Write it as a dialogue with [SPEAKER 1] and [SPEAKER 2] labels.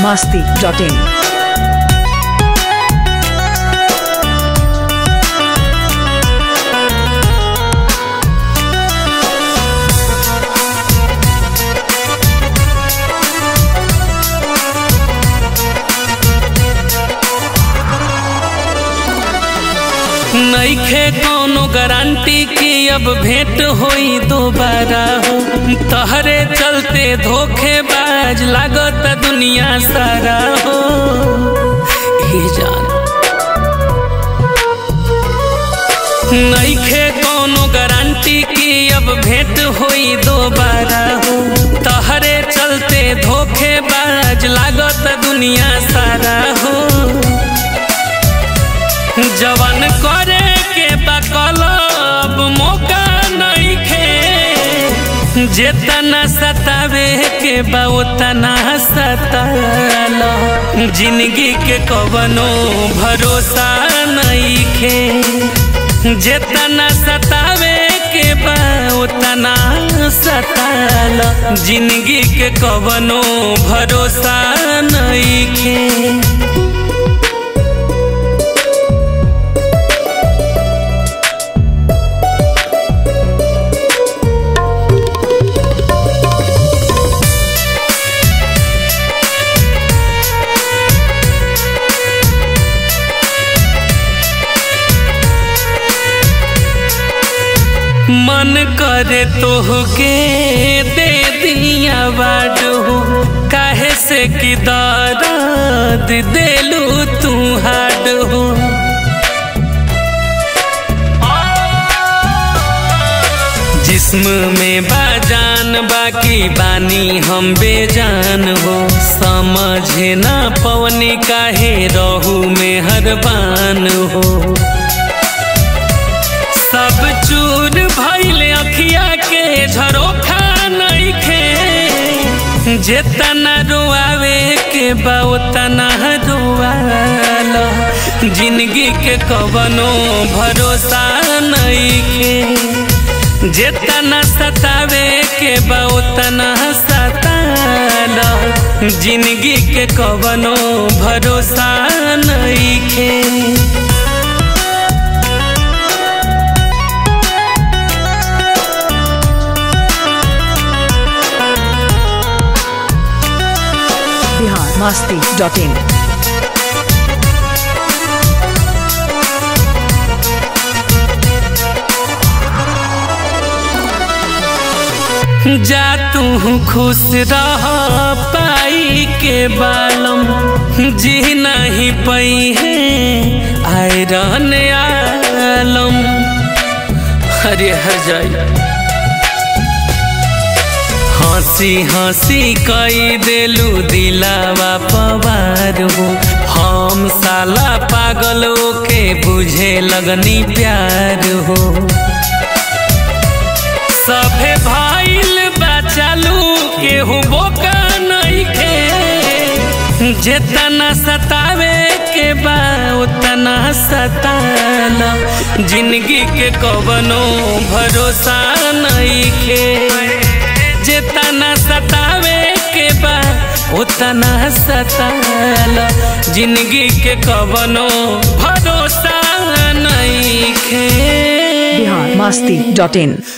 [SPEAKER 1] masti.in.
[SPEAKER 2] नईखे कौनो guarantee कि अब भेंट होई दोबारा हो तहरे चलते धोखेबाज लागत दुनिया सारा हो हे जान नईखे कौनो गारंटी कि अब भेंट होई दोबारा हो तहरे चलते धोखेबाज लागत दुनिया सारा हो जवन करे के बकलब मौका नइखे जेतना सतावे के बा ओतना सताल जिंदगी के कवनो भरोसा नइखे जेतना सतावे के बा ओतना सताल जिंदगी के कवनो भरोसा नइखे मन करे तोहके दे दिया बाडू काहे से कि दर्द देलू तू हाड हो जिस्म में बाजान बाकी बानी हम बेजान हो समझे ना पवनी काहे रहू में हरबान हो सब चूर भइल अखिया के झरोखा नइखे जेतना रोआवे के बा ओतना रोआल जिंदगी के कवनो भरोसा नइखे जेतना सतावे के बा ओतना सताल जिंदगी के कवनो भरोसा नइखे
[SPEAKER 1] Bihar masti.in.
[SPEAKER 2] जा तू खुश रह पाई के बालम जी नहीं पई है आयरन आलम अरे हर जाई हंसी हंसी कई देलू दिलावा पवार हो हम साला पागल के बुझे लगनी प्यार हो सभे भाईल बचालू केहू बोका नइखे जेतना सतावे के बा उतना सताल जिंदगी के कवनो भरोसा नइखे जेतना सतावे के बा उतना सताल जिंदगी के कवनो भरोसा नइखे
[SPEAKER 1] Bihar masti.in.